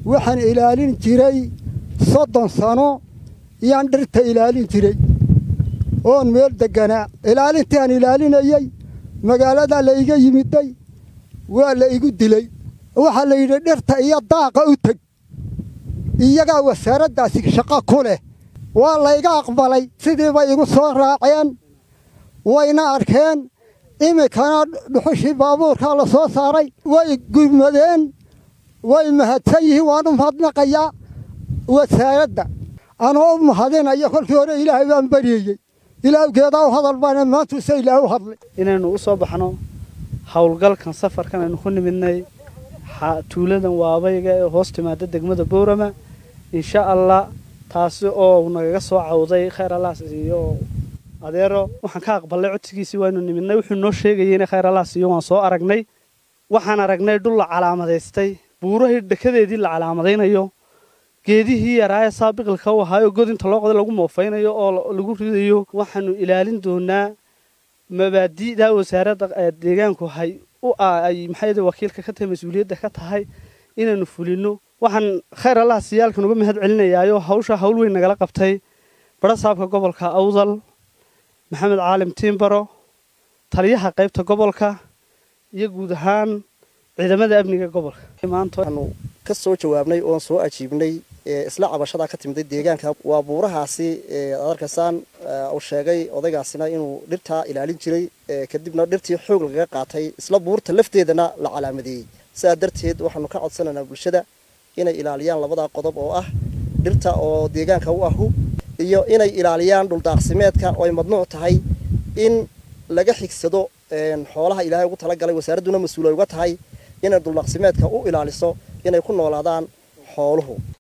waxaan ilaalin jiray soddon sano iyaan dhirta ilaalin jiray oon meel degganaa ilaalintii aan ilaalinayey magaaladaa la iga yimiday waa la igu dilay waxaa la yidhi dhirta iyo daaqa u teg iyagaa wasaaraddaasi shaqo ku leh waa layga aqbalay sidiibay igu soo raaceen wayna arkeen iminkana dhuxushii baabuurkaa la soo saaray way gurmadeen way mahadsan yihiin waan u mahadnaqayaa wasaaradda anoo u mahadinaya kolkii hore ilaahay baan baryayey ilaawgeedaa u hadal baana maantuuse ilaah u hadlay inaynu u soo baxno howlgalkan safarkan aynu ku nimidnay tuuladan waabayga ee hoos timaada degmada boorama insha allah taasi oo nagaga soo cawday khayr allaas iyo adeero waxaan ka aqbalnay codsigiisii waaynu nimidnay wuxuu noo sheegayay inay khayr allaas iyo waan soo aragnay waxaan aragnay dhul la calaamadaystay buurahii dhekadeedii la calaamadaynayo geedihii yaraaye saabiqilka u ahaa oo god inta loo qoday lagu moofaynayo oo lagu ridayo waxaanu ilaalin doonaa mabaadi'da wasaaradda deegaanku hay u ay maxay wakiilka ka tahay mas-uuliyadda ka tahay inaynu fulino waxaan khayr allah siyaalkan uga mahad celinayaayo hawsha hawl weyn nagala qabtay barasaabka gobolka awdal maxamed caalim tiimbaro taliyaha qaybta gobolka iyo guud ahaan ciidamada amniga gobolka maantaanu ka soo jawaabnay oon soo ajiibnay isla cabashadaa ka timiday deegaanka waa buurahaasi aad arkaysaan uu sheegay odaygaasina inuu dhirtaa ilaalin jiray kadibna dhirtii xoog lagaga qaatay isla buurta lafteedana la calaamadeeyey sidaa darteed waxaanu ka codsanaynaa bulshada inay ilaaliyaan labadaa qodob oo ah dhirta oo deegaanka u ahu iyo inay ilaaliyaan dhuldaaqsimeedka oo ay madnuuc tahay in laga xigsado xoolaha ilaahay ugu talagalay wasaaradduna mas-uul ay uga tahay inay dhuldaaqsimeedka u ilaaliso inay ku noolaadaan xooluhu